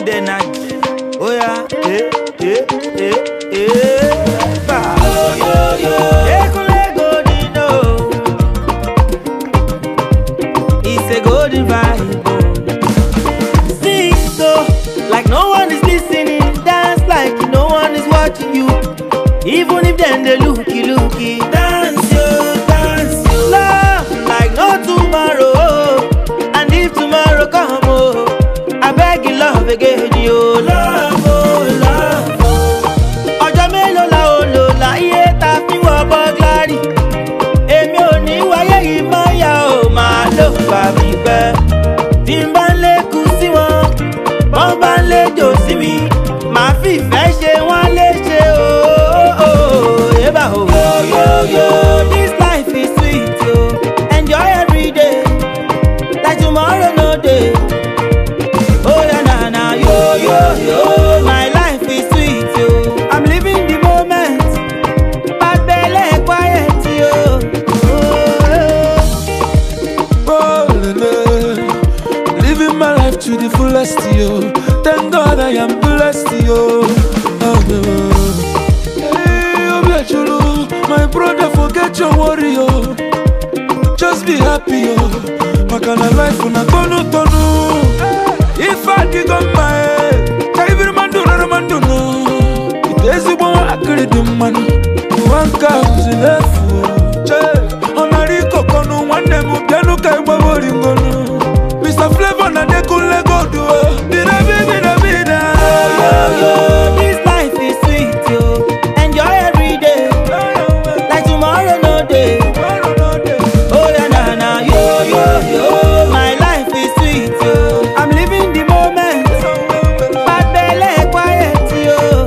good energy. Oh yeah, eh, eh, eh, eh. Bah. Ekunle golden, oh. It's a golden vibe. oh. Sing so like no one is listening. Dance like no one is watching you. Even if them they looky looky. Dance yo, dance yo. Love like no tomorrow. oh. And if tomorrow come, oh, I beg you love again, yo. Love, oh, love. oh. Ọjọ́ mélòó la ó lò láyé ta fi wọ bọ́gláàrì? Èmi ò ní wáyé yìí mọ́ yá o, màá lò bá mi pẹ́. Tí n bá ń lékun sí wọn, wọ́n bá ń léjò sí mi. Màá fìfẹ́ ṣe wọ́n léṣe o. Yébà o. Yo yo yo, this life is sweet o. Enjoy every day, like tomorrow no dey. Oh yeah, na na yo yo yo. My life is sweet yo. I'm living the moment. Bad belle quiet yo. Oh, Oh, lele. Living my life to the fullest, yo. Thank God I am blessed, yo. Oh, no. Hey, Obiachulu, my brother, forget your worry, yo. Just be happy, yo. Makana life una tonu tonu. If I dig on my head, every man do not man do no. It is the one I could do money. One comes in left. Che, onari kokonu nwanne m bịanụ ka ịgbawa oringonu Mr. Flavor na Dekunle Gold o Birabi birabi na yo yo, this life is sweet yo. Enjoy every day, like tomorrow no day. Oh yeah, na na yo yo yo. My life is sweet yo. I'm living the moment. Bad belle quiet yo.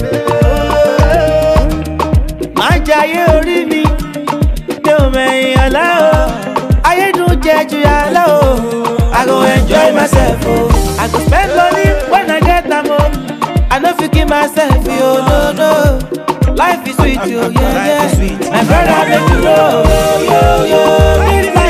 Má jayé orí mi, mi ò mẹ̀yìn ọ̀la o. Ayédùn jẹ ju yàrá o. I go enjoy myself o. I go spend money when I get am o. I no fit kill myself yo, no no. Life is sweet yo, yeah yeah. My brother make you know. Yo yo, this